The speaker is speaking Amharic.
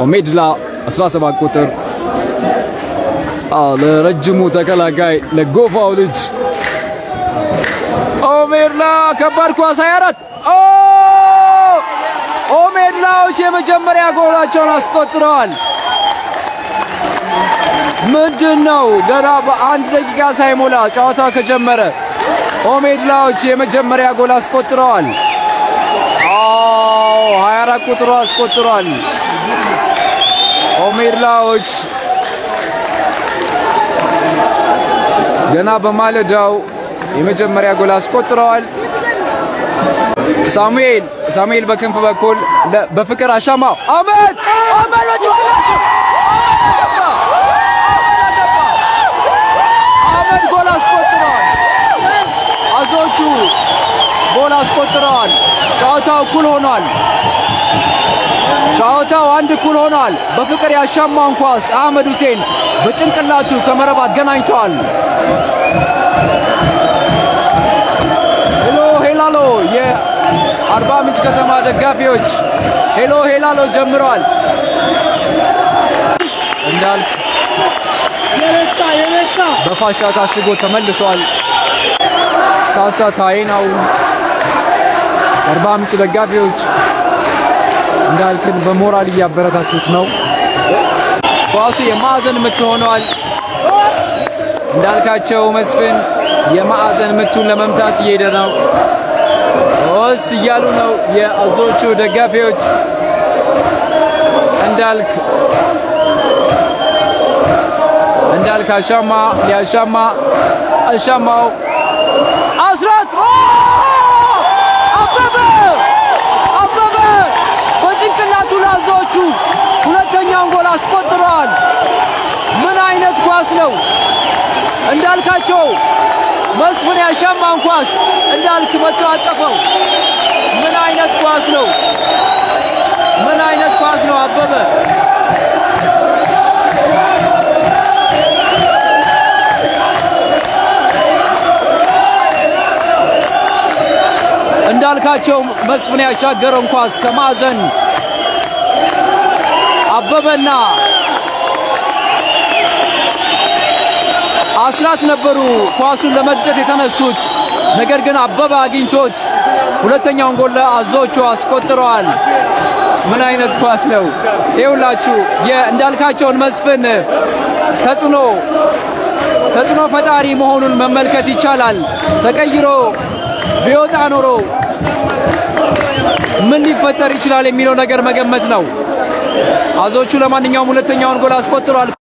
ኦሜድላ 17 ቁጥር ለረጅሙ ተከላካይ ለጎፋው ልጅ ኦሜድላ ከባድ ኳስ 24 ኦሜድላዎች የመጀመሪያ ጎላቸውን አስቆጥረዋል። ምንድን ነው ገና በአንድ ደቂቃ ሳይሞላ ጨዋታ ከጀመረ ኦሜድላዎች የመጀመሪያ ጎል አስቆጥረዋል። አዎ 24 ቁጥሩ አስቆጥሯል። ኦሜድላዎች ገና በማለዳው የመጀመሪያ ጎል አስቆጥረዋል። ሳሙኤል ሳሙኤል በክንፍ በኩል በፍቅር አሻማው አመድ አመድ አመድ ጎል አስቆጥረዋል። አዞቹ ጎል አስቆጥረዋል። ጨዋታው እኩል ሆኗል። ጨዋታው አንድ እኩል ሆኗል። በፍቅር ያሻማውን ኳስ አህመድ ሁሴን በጭንቅላቱ ከመረብ አገናኝተዋል። ሄሎ ሄላሎ የአርባ ምንጭ ከተማ ደጋፊዎች ሄሎ ሄላሎ ጀምረዋል። እንዳልክ በፋሻ ታሽጎ ተመልሷል። ካሳ ታይናው አርባ ምንጭ ደጋፊዎች እንዳልክን በሞራል እያበረታቱት ነው። ኳሱ የማዕዘን ምት ሆኗል። እንዳልካቸው መስፍን የማዕዘን ምቱን ለመምታት እየሄደ ነው። ኦስ እያሉ ነው የአዞቹ ደጋፊዎች። እንዳልክ እንዳልክ አሻማ ሊያሻማ አሻማው አስራት አበበ አበበ በጭንቅላቱ ላዞቹ ሁለተኛውን ጎል አስቆጥረዋል። ምን አይነት ኳስ ነው! እንዳልካቸው መስፍን ያሻማን ኳስ እንዳልክ መቶ አጠፈው። ምን አይነት ኳስ ነው! ምን አይነት ኳስ ነው! አበበ እንዳልካቸው መስፍን ያሻገረውን ኳስ ከማዕዘን አበበና አስራት ነበሩ ኳሱን ለመግጨት የተነሱት። ነገር ግን አበበ አግኝቶት ሁለተኛውን ጎል አዞቹ አስቆጥረዋል። ምን አይነት ኳስ ነው! ይኸውላችሁ የእንዳልካቸውን መስፍን ተጽዕኖ ተጽዕኖ ፈጣሪ መሆኑን መመልከት ይቻላል። ተቀይሮ ቢወጣ ኖሮ ምን ሊፈጠር ይችላል የሚለው ነገር መገመት ነው። አዞቹ ለማንኛውም ሁለተኛውን ጎል አስቆጥሯል።